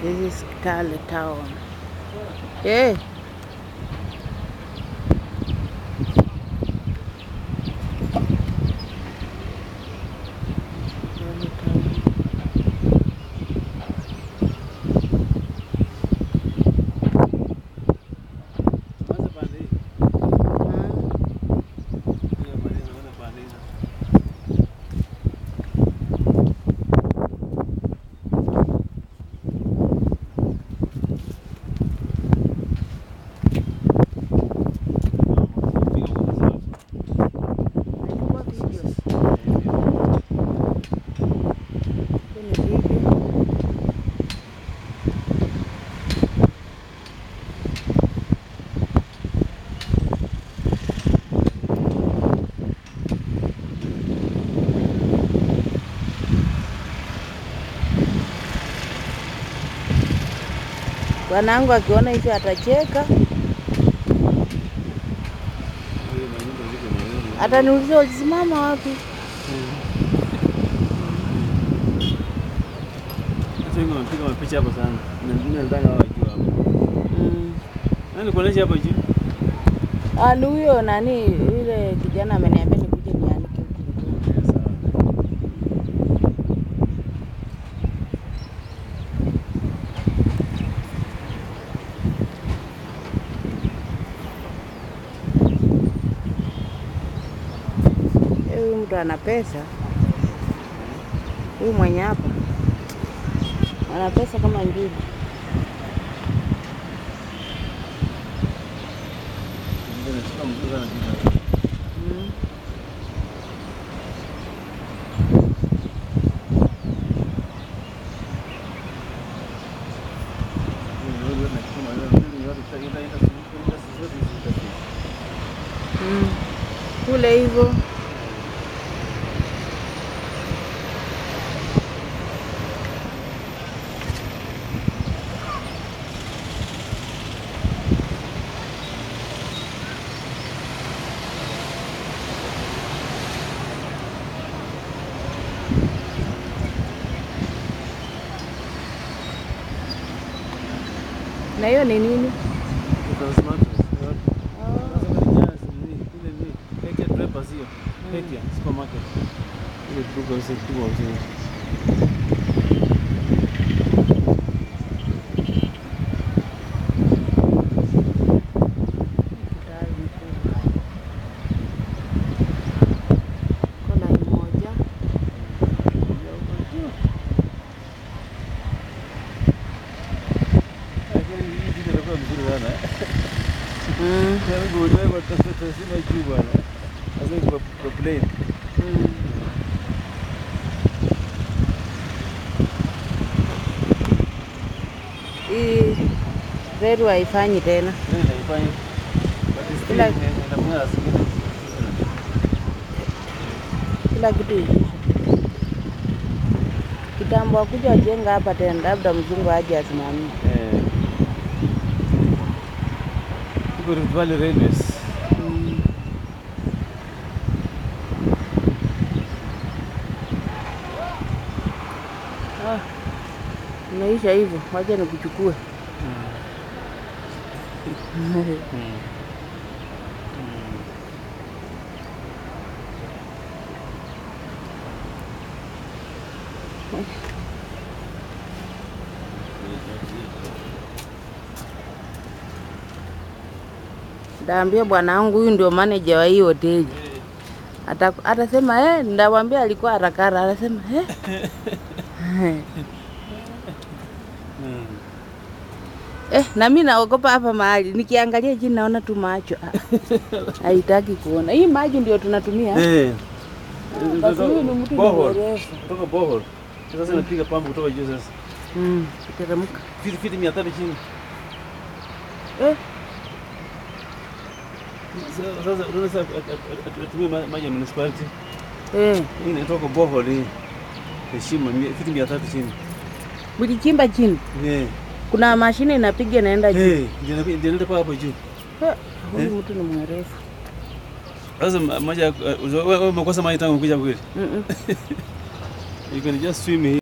This is Kitale town. Yeah. Kitale town. Kwanza pande hii. Mm. Hiyo pande hii, kwanza pande hii. Nachukua video. Hii ni video. Bwanangu akiona hivyo atacheka, Hiyo manyumba ziko na wewe. ataniuliza ulisimama wapi? Watu wengi wamepiga mapicha hapo sana. Na mimi nataka wajue hapo. Mm. Nani kuonesha hapo juu? Ah, ni huyo nani yule kijana ameniambia nikuje nianike huku. Sawa. Eh, Huyu mtu ana pesa, huyu mwenye hapa ana pesa kama njugu. Ndio nashika mzuri sana kitu. Mm. Mm. Kule hivyo na hiyo ni nini? Kitale mkubwa. Kona moja mm. Mm. Hii reru haifanyi tena. Kila- kila kitu ilisha. Kitambo akuja wajenga hapa tena, labda mzungu aje asimamie. Iko Rift Valley Railways. Mm. Ah, imeisha hivyo, wacha nikuchukue. Ndaambia bwana wangu huyu ndio manager wa hii hoteli. Ata, atasema eh, ndawambia alikuwa harakara, anasema eh. Eh, na mimi naogopa hapa mahali. Nikiangalia chini naona tu macho. Ah, Haitaki kuona. Hii maji ndio tunatumia. Eh. Basi huyu ni mtu Bohol. mrefu. Kutoka bohol. Sasa napiga pampu kutoka juu sasa. Mm, teremka. Fiti fiti mia tatu chini. Eh, Sasa sasa unaona sasa atumie maji ya municipality. eh. Hii inatoka bohol hii. Heshima mia- fiti mia tatu chini. Mlichimba chini. Eh. Kuna mashine inapiga inaenda juu. Eh, ndio inapi- ndio inaenda kwa hapo juu. Eh, Huyu mtu ni mwerefu. Sasa ma- maji ya- wewe wewe umekosa maji tangu kuja kweli. Mm -mm. You can just swim here.